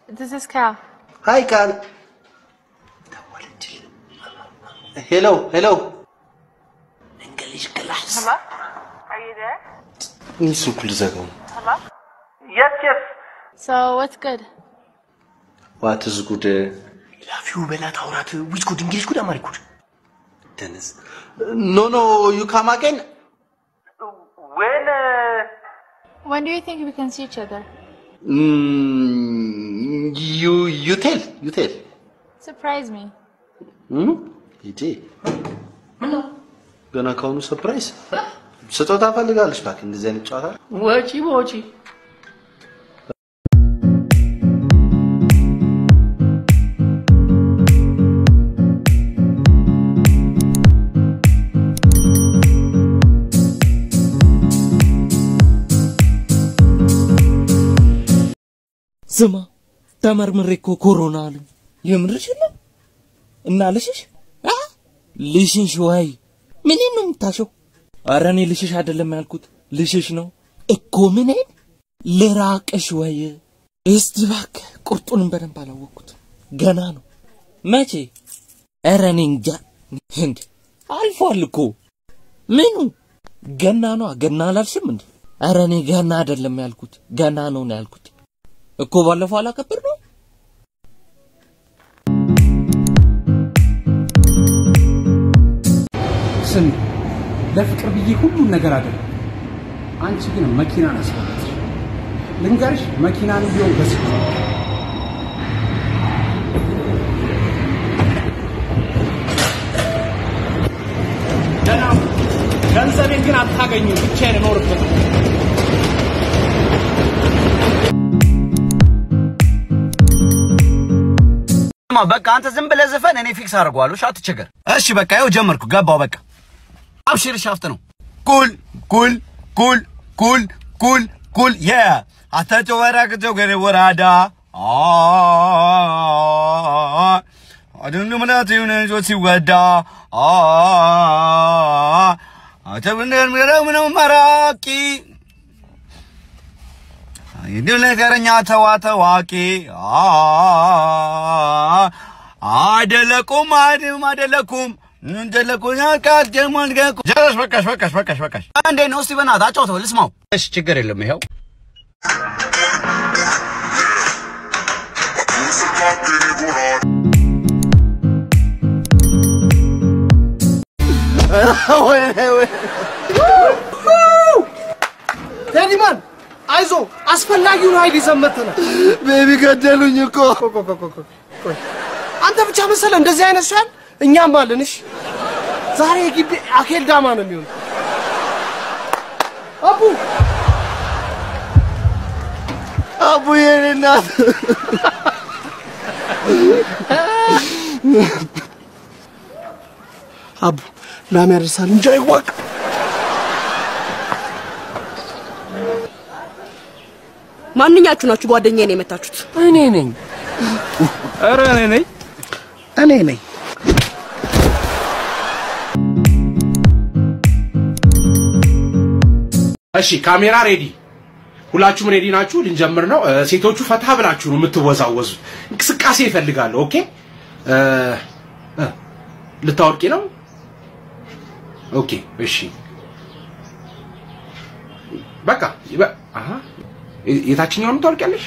This is Cal. ሀይ ቃል ሄሎ ሄሎ እንግሊሽ ክላስ Hello? Are you there? ይህ ስልኩ ልዘጋው ነው። Hello? Yes, yes. So what's good? ዋትስ ጉድ ላፊው በላት አውራት ዊች ጉድ እንግሊሽ ጉድ አማሪ ጉድ ደንስ ኖ ኖ ዩ ካም አገን when uh, When do you think we can see each other? ዩ ዩ ቴል ዩ ቴል Surprise me. ሂጂ ገና ከሆኑ ሰርፕራይዝ ስጦታ ፈልጋለች እባክህ እንደዚህ አይነት ጨዋታ ወጪ በወጪ ስማ ተመርምሬ እኮ ኮሮና አሉኝ። የምርሽ ነው? እና ልሽሽ አ ልሽሽ ወይ ምንን ነው የምታሸው? ኧረ እኔ ልሽሽ አይደለም ያልኩት ልሽሽ ነው እኮ ምንን ልራቅሽ ወይ? እስቲ እባክህ ቁርጡንም በደንብ አላወቅኩት ገና ነው። መቼ? ኧረ እኔ እንጃ። እንዴ አልፏል እኮ ምኑ ገና ነው። ገና አላልሽም እንዴ? ኧረ እኔ ገና አይደለም ያልኩት ገና ነው ነው ያልኩት እኮ ባለፈው አላከብር ነው። ስሚ ለፍቅር ብዬ ሁሉን ነገር አደረግ። አንቺ ግን መኪና ነስበት ልንገርሽ፣ መኪናን ቢሆን ገስ ደህና ገንዘቤን ግን አታገኙም። ብቻዬን እኖርበት ስማ በቃ አንተ ዝም ብለህ ዝፈን፣ እኔ ፊክስ አድርገዋለሁ። እሺ አትቸገር። እሺ በቃ ይኸው ጀመርኩ፣ ገባው። በቃ አብሽር፣ ሻፍት ነው። ኩል ኩል ኩል ኩል ኩል ኩል የ አታቸው ወራቅቸው ገሬ ወራዳ አድን ምናት ይሁን እንጆ ሲወዳ አተብነን ምረው ምነው መራቂ ይድል ነገረኛ ተዋ ታዋቂ አደለቁም አድም አደለኩም እንደለቁኛ ቃል ጀማል ገቁ ጀረስ በቃሽ በቃሽ በቃሽ በቃሽ አንዴ ነው እስቲ በእናትህ አጫውተው ልስማው እሺ ችግር የለም ይኸው ቴዲማን አይዞ አስፈላጊውን ኃይል ይዘን መጥተናል። ቤቢ ገደሉኝ እኮ አንተ ብቻ መሰለ እንደዚህ አይነት ሰው ያለ እኛም አለን። እሺ ዛሬ የግቢ አኬል ዳማ ነው የሚሆነው። አቡ አቡ የኔ እናት አቡ ላም ያደርሳል እንጂ አይዋቅ። ማንኛችሁ ናችሁ ጓደኛዬን የመታችሁት? እኔ ነኝ ኧረ እኔ ነኝ እኔ ነኝ። እሺ ካሜራ ሬዲ፣ ሁላችሁም ሬዲ ናችሁ? ልንጀምር ነው። እ፣ ሴቶቹ ፈታ ብላችሁ ነው የምትወዛወዙት። እንቅስቃሴ ይፈልጋሉ። ኦኬ እ፣ እ፣ ልታወርቂ ነው? ኦኬ እሺ፣ በቃ ይበ- አሀ፣ የ- የታችኛውን ታወርቂያለሽ?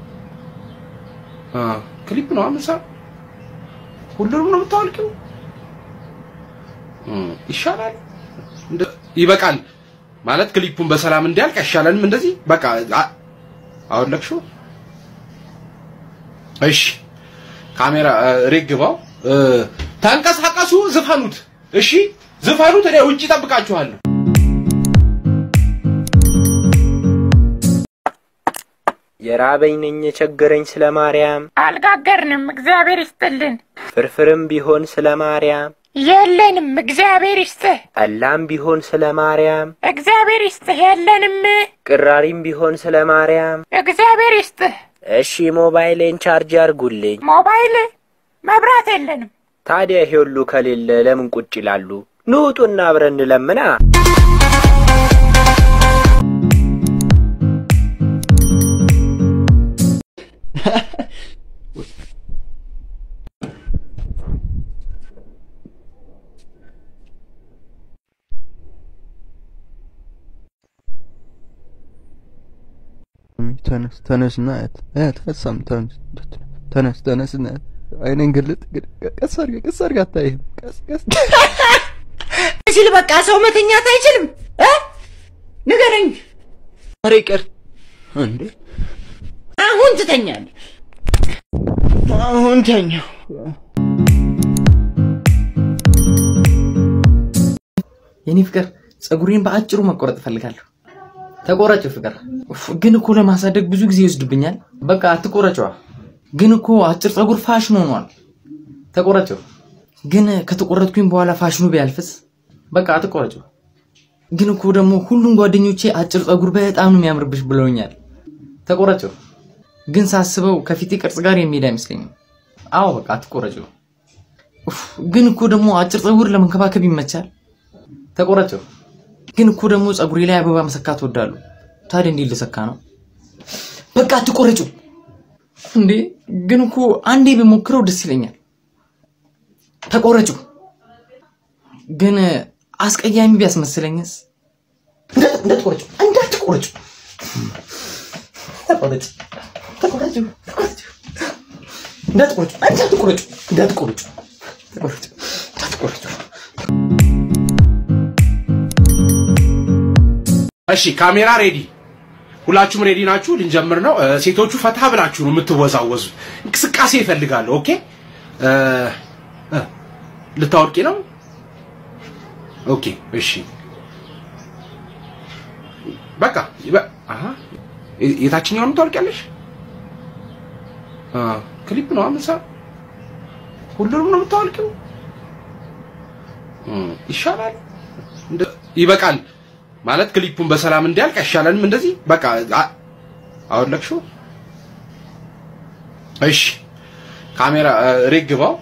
አ፣ ክሊፕ ነው አምሳ ሁሉንም ነው የምታወርቂው? እ፣ ይሻላል። እንደ- ይበቃል ማለት ክሊፑን በሰላም እንዲያልቅ አይሻለንም? እንደዚህ በቃ አ- አወለቅሽው። እሺ ካሜራ ሬግ ግባው። እ፣ ተንቀሳቀሱ፣ ዝፈኑት። እሺ ዝፈኑት። እኔ ውጭ እጠብቃችኋለሁ። የራበኝ ነኝ የቸገረኝ ስለ ማርያም አልጋገርንም፣ እግዚአብሔር ይስጥልን። ፍርፍርም ቢሆን ስለ ማርያም የለንም፣ እግዚአብሔር ይስጥህ። ጠላም ቢሆን ስለ ማርያም እግዚአብሔር ይስጥህ። የለንም፣ ቅራሪም ቢሆን ስለ ማርያም እግዚአብሔር ይስጥህ። እሺ ሞባይሌን ቻርጅ አርጉልኝ። ሞባይል መብራት የለንም። ታዲያ ይሄ ሁሉ ከሌለ ለምን ቁጭ ይላሉ? ንውጡና አብረን እንለምና። ተነስ ተነስና አያት አያት ሀሳብ ተነስ ተነስ ተነስና አያት አይኔን ግልጥ ቀስ አድርገህ ቀስ አድርገህ አታይህም ቀስ ቀስ ሲል በቃ ሰው መተኛት አይችልም እ ንገረኝ። ኧረ ይቅር እንዴ አሁን ትተኛለህ። አሁን ተኛው የኔ ፍቅር ጸጉሬን በአጭሩ መቆረጥ እፈልጋለሁ። ተቆረጭ ፍቅር። ኡፍ፣ ግን እኮ ለማሳደግ ብዙ ጊዜ ይወስድብኛል። በቃ አትቆረጭዋ። ግን እኮ አጭር ጸጉር ፋሽን ሆኗል። ተቆረጭው። ግን ከተቆረጥኩኝ በኋላ ፋሽኑ ቢያልፍስ? በቃ አትቆረጭው። ግን እኮ ደግሞ ሁሉም ጓደኞቼ አጭር ጸጉር በጣም ነው የሚያምርብሽ ብለውኛል። ተቆረጭው። ግን ሳስበው ከፊቴ ቅርጽ ጋር የሚሄድ አይመስለኝም። አዎ በቃ አትቆረጭው። ኡፍ፣ ግን እኮ ደግሞ አጭር ጸጉር ለመንከባከብ ይመቻል። ተቆረጭው። ግን እኮ ደግሞ ጸጉሬ ላይ አበባ መሰካት እወዳለሁ። ታዲያ እንዴት ልሰካ ነው? በቃ አትቆረጭው። እንዴ ግን እኮ አንዴ ብሞክረው ደስ ይለኛል። ተቆረጭው። ግን አስቀያሚ ቢያስመስለኝስ? እንዳ- እንዳትቆረጭው፣ እንዳትቆረጭው። ተቆረጭ፣ ተቆረጭው፣ ተቆረጭው። እንዳትቆረጭው፣ እንዳትቆረጭው፣ እንዳትቆረጭው፣ ተቆረጭው፣ እንዳትቆረጭው። እሺ ካሜራ ሬዲ፣ ሁላችሁም ሬዲ ናችሁ? ልንጀምር ነው። እ፣ ሴቶቹ ፈታ ብላችሁ ነው የምትወዛወዙት። እንቅስቃሴ ይፈልጋሉ። ኦኬ እ፣ እ፣ ልታወርቂ ነው? ኦኬ እሺ፣ በቃ ይበ- አሀ፣ የ- የታችኛውን ታወርቂያለሽ? አ፣ ክሊፕ ነው አምሳ ሁሉንም ነው የምታወልቂው? እ፣ ይሻላል። እንደ- ይበቃል ማለት ክሊፑን በሰላም እንዲያልቅ አይሻለንም? እንደዚህ በቃ አ- አወለቅሽው። እሺ ካሜራ እ፣ ሬግ ግባው።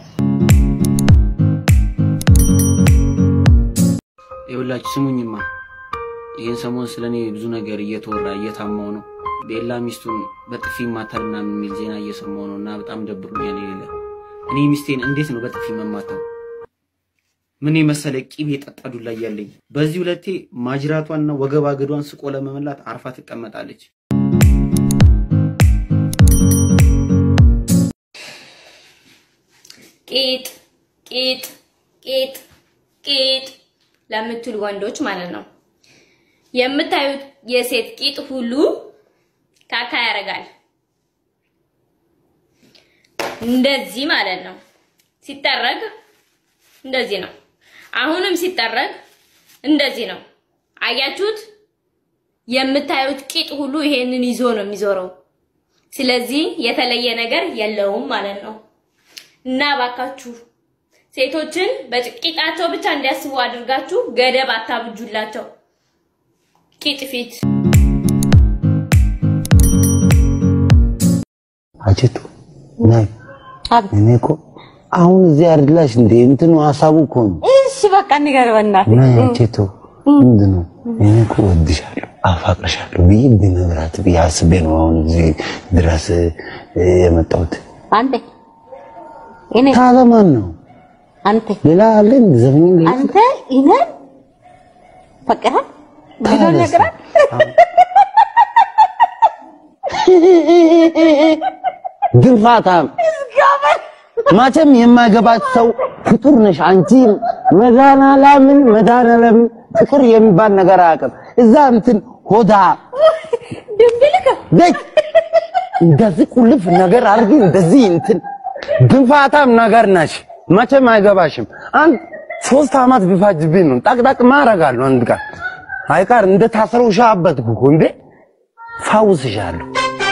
ይኸውላችሁ ስሙኝማ፣ ይህን ሰሞን ስለ እኔ ብዙ ነገር እየተወራ እየታማው ነው። ቤላ ሚስቱን በጥፊ ማታል ምናምን የሚል ዜና እየሰማው ነው እና በጣም ደብሮኛል። የሌለ እኔ ሚስቴን እንዴት ነው በጥፊ መማታው? ምን የመሰለ ቂቤ የጠጣ ዱላ እያለኝ በዚህ ሁለቴ ማጅራቷንና ወገብ አገዷን ስቆ ለመመላት አርፋ ትቀመጣለች። ቂጥ ቂጥ ቂጥ ቂጥ ለምትሉ ወንዶች ማለት ነው። የምታዩት የሴት ቂጥ ሁሉ ካካ ያደርጋል። እንደዚህ ማለት ነው። ሲጠረግ እንደዚህ ነው። አሁንም ሲጠረግ እንደዚህ ነው። አያችሁት? የምታዩት ቂጥ ሁሉ ይሄንን ይዞ ነው የሚዞረው። ስለዚህ የተለየ ነገር የለውም ማለት ነው። እና ባካችሁ ሴቶችን በቂጣቸው ብቻ እንዲያስቡ አድርጋችሁ ገደብ አታብጁላቸው። ቂጥ ፊት አጀቱ ናይ እኔ እኮ አሁን እዚህ አይደላሽ እንዴ? እንትኑ ሀሳቡ እኮ ነው። እሺ በቃ ንገር በእናትህ። ናይ አጀቱ ምንድን ነው? እኔ እኮ ወድሻለሁ፣ አፋቅርሻለሁ ብዬ ብነግራት ብዬ አስቤ ነው አሁን እዚህ ድረስ እ፣ የመጣሁት። አንተ እኔ ታዲያ ማን ነው? አንተ ሌላ አለ እንዴ? ዘመኑ ሌላ አንተ እኔን ፈቅረህ ብሎ ታዲያስ? ነግረህ ግንፋታም መቼም የማይገባት ሰው ፍጡር ነሽ አንቺ። መድኃኒዓለምን መድኃኒዓለምን ፍቅር የሚባል ነገር አያውቅም። እዛ እንትን ሆዳ ደግ እንደዚህ ቁልፍ ነገር አድርጊ እንደዚህ እንትን ግንፋታም ነገር ነሽ። መቼም አይገባሽም። አንድ ሶስት አመት ቢፋጅብኝ ነው ጠቅጠቅ ማረጋለሁ። አንድ ቀን አይቀር እንደ ታስረው ሻበት እኮ እንዴ ፋውስሻለሁ።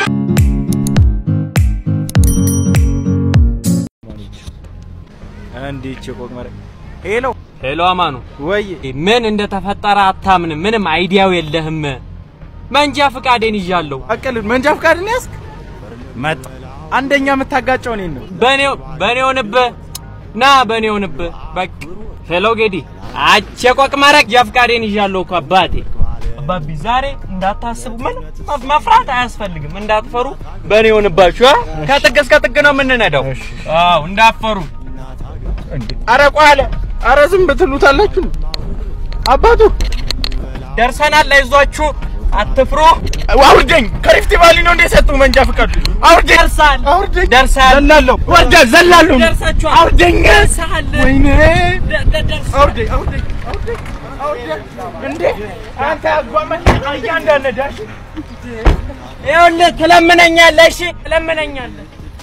እንዲች ቆቅመረ ሄሎ ሄሎ፣ አማኑ ወይ ምን እንደተፈጠረ አታምንም። ምንም አይዲያው የለህም። መንጃ ፍቃዴን ይዣለሁ። አቀልድ መንጃ ፍቃድን ያዝክ? መጣ አንደኛ የምታጋጨው እኔን ነው። በኔው በኔው ንብህ ና በኔው ንብህ በቃ ሄሎ ጌዲ አቼ ቆቅመረ የፍቃዴን ይዣለሁ እኮ አባቴ አባቢ ዛሬ እንዳታስቡ ምን መፍራት አያስፈልግም። እንዳትፈሩ በኔ ሆንባችሁ። አ? ከጥግ እስከ ጥግ ነው የምንነዳው። አዎ እንዳትፈሩ። አረ ቆይ አለ። አረ ዝም ብትሉታላችሁ። አባቱ ደርሰናል። አይዟችሁ አትፍሩ። አውርደኝ። ከሪፍት ቫሊ ነው እንደ ሰጡ መንጃ ፍቃድ አውርደኝ። ደርሳል፣ አውርደኝ። ደርሳል። ዘላለሁ፣ ወርደ ዘላለሁ። ደርሳችኋል። አውርደኝ። ደርሳል። ወይኔ አውርደኝ፣ አውርደኝ፣ አውርደኝ፣ አውርደኝ። እንዴ አንተ አጓመን እያንዳንዳሽ ይኸውልህ ትለምነኛለህ። እሺ ትለምነኛለህ።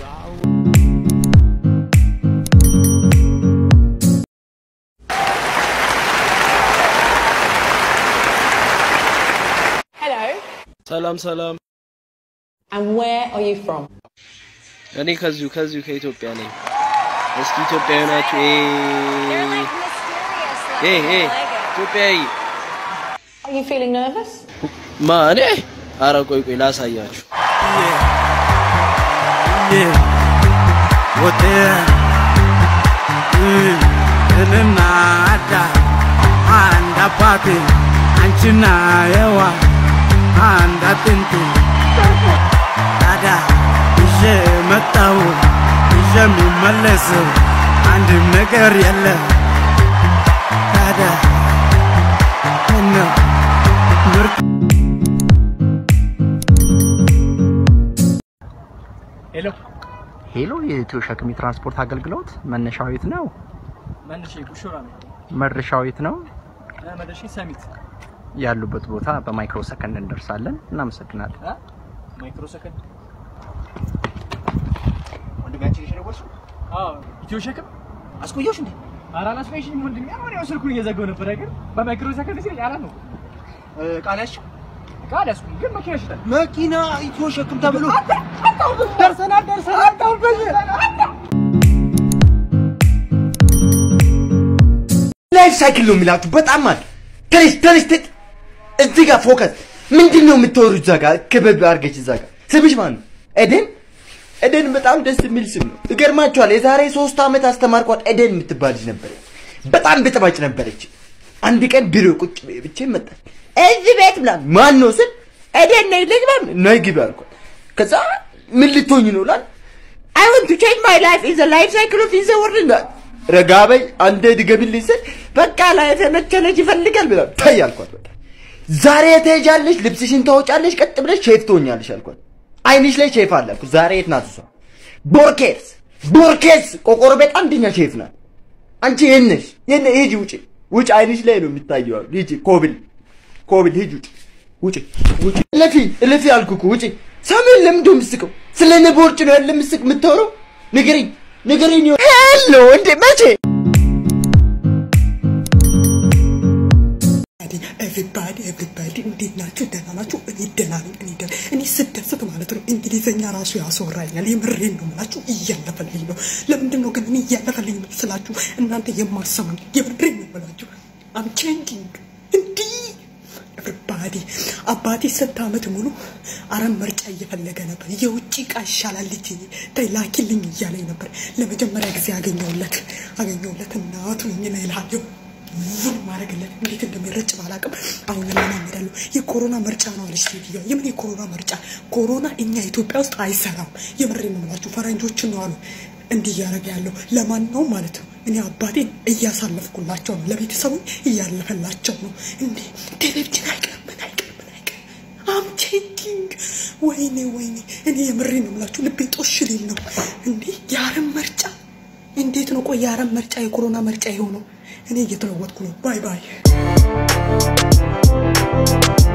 Hello. ሰላም ሰላም። And where are you from? እኔ ከዚሁ ከዚሁ ከኢትዮጵያ ነኝ። እስኪ ኢትዮጵያዊ ናችሁ? ኤ ኤ ኢትዮጵያዊ Are you feeling nervous? ማ እኔ? ኧረ ቆይ ቆይ ላሳያችሁ። እኔና አዳ አንድ አባቴ አንቺና የዋ አንድ አጥንቴ ታዲያ ይዤ መጣሁ ይዤ የሚመለስ አንድም ነገር የለ ታዲያ ምነው ምርጥ ሄሎ ሄሎ፣ የኢትዮ ሸክም የትራንስፖርት አገልግሎት መነሻው የት ነው? መልሼ ቡሹራ ነው መድረሻው የት ነው? መድረሼ ሰሚት ያሉበት ቦታ በማይክሮ ሰከንድ እንደርሳለን። እናመሰግናለን። ማይክሮ ሰከንድ ወንድማችን የሸነወርሱ አዎ ኢትዮ ሸክም አስቆየሽ እንዴ ኧረ አላስቆየሽኝም ወንድሜ አሁን ያው ስልኩን እየዘጋው ነበር አይገር በማይክሮ ሰከንድ ሲል ያላ ነው ቃላሽ ቃል ያስኩ ግን መኪና ይሽጣል መኪና ኢትዮ ሸክም ተብሎ ደርሰናል ደርሰናል ታውበሽ ላይፍ ሳይክል ነው የሚላችሁ። በጣም ማለት ተነሽ ተነሽ ተ- እዚህ ጋር ፎከስ። ምንድን ነው የምታወሩት? እዛ ጋር ክበብ አድርገች እዛ ጋር ስምሽ ማን ነው? ኤደን ኤደን በጣም ደስ የሚል ስም ነው። ይገርማችኋል። የዛሬ ሶስት ዓመት አስተማርኳት ኤደን የምትባል ልጅ ነበረች። በጣም ብጥባጭ ነበረች። አንድ ቀን ቢሮ ቁጭ ብቼ መጣች። እዚህ ቤት ብላ ማን ነው ስል ኤደን ነኝ ልጅ ማለት ነይ ግቢ አልኳት። ከዛ ምን ልትሆኝ ነው ላል አይ ዋንት ቱ ቼንጅ ማይ ላይፍ ኢዝ ላይፍ ሳይክል ኦፍ ኢዝ ወርልድ ረጋ በይ አንዴ ድገምልኝ ስል በቃ ላይፍ የመቸለች ይፈልጋል ብላ ተይ አልኳት። በቃ ዛሬ ትሄጃለሽ፣ ልብስሽን ታወጫለሽ፣ ቀጥ ብለሽ ሼፍ ትሆኛለሽ አልኳት። አይንሽ ላይ ሼፍ አለ እኮ። ዛሬ የት ናት እሷ? ቦርኬስ ቦርኬስ ቆቆሮ ቤት አንደኛ ሼፍ ናት። አንቺ የት ነሽ? የት ነሽ? ሂጂ ውጪ ውጪ፣ አይንሽ ላይ ነው የሚታየው። ሂጂ ኮብል ኮብል ሂጂ ውጪ ውጪ ውጪ። እለፊ እለፊ አልኩህ እኮ ውጪ። ሰምን ለምንድን ነው የምትስቀው? ስለ እኔ ቦርጭ ነው ያለ ምስቅ የምታወራው? ንገረኝ ንገረኝ። ሄሎ እንዴ መቼ ኤቭሪባዲ ኤቭሪባዲ እንዴት ናችሁ? ደህና ናችሁ? እኔ ደህና ነኝ። እኔ ደህና እኔ ስደሰት ማለት ነው እንግሊዘኛ ራሱ ያስወራኛል። የምሬን ነው የምላችሁ፣ እያለፈልኝ ነው። ለምንድን ነው ግን እኔ እያለፈልኝ ስላችሁ እናንተ የማሰሙኝ? የምሬን ነው የምላችሁ። አም ቼንጂንግ እንዲህ ኤቭሪባዲ አባቴ ስንት ዓመት ሙሉ አረም ምርጫ እየፈለገ ነበር። የውጭ እቃ ይሻላል ልጅ ተይ ላኪልኝ እያለኝ ነበር። ለመጀመሪያ ጊዜ አገኘውለት አገኘውለት እናቱ ምን እልሃለሁ ምን ማድረግለት እንዴት እንደሚረጭ ባላቅም አሁን እለማመዳለሁ። የኮሮና ምርጫ ነው አለች ሴትዮዋ። የምን የኮሮና ምርጫ? ኮሮና እኛ ኢትዮጵያ ውስጥ አይሰራም። የምሬን ነው የምላችሁ፣ ፈረንጆችን ነው አሉ እንዲህ እያደረገ ያለው ለማንኛውም ማለት ነው። እኔ አባቴን እያሳለፍኩላቸው ነው፣ ለቤተሰቡ እያለፈላቸው ነው። እንዴ ቴሌቪዥን አይቀርም ምን አይቀርም ምን አይቀርም። አም ቼንጂንግ ወይኔ ወይኔ፣ እኔ የምሬን ነው የምላችሁ፣ ልቤ ጦሽ ሊል ነው። እንዴ የአረም ምርጫ እንዴት ነው? ቆይ የአረም ምርጫ የኮሮና ምርጫ የሆነው እኔ እየተለወጥኩ ነው። ባይ ባይ